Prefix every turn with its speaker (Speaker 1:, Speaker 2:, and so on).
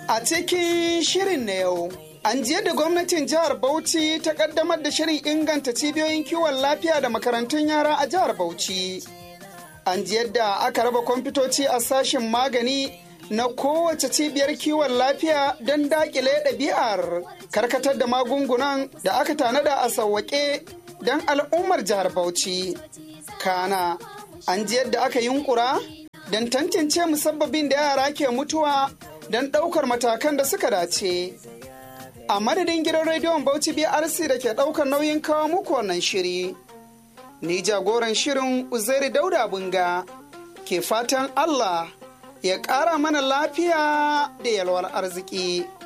Speaker 1: A cikin shirin na yau, an ji yadda gwamnatin jihar Bauchi ta kaddamar da shirin inganta cibiyoyin kiwon lafiya da makarantun yara a jihar Bauchi. An ji yadda aka raba kwamfutoci a sashen magani na kowace cibiyar kiwon lafiya don dakile ɗabi'ar karkatar da magungunan da aka tanada a sauwaƙe don al'ummar jihar Bauchi. Kana, an ji yadda aka yunkura don tantance musabbabin da yara ke mutuwa don ɗaukar matakan da suka dace. A madadin gidan rediyon Bauchi BRC da ke ɗaukar nauyin kawo muku wannan shiri. Ni jagoran shirin Uzairi Dauda Bunga ke fatan Allah ya ƙara mana lafiya da yalwar arziki.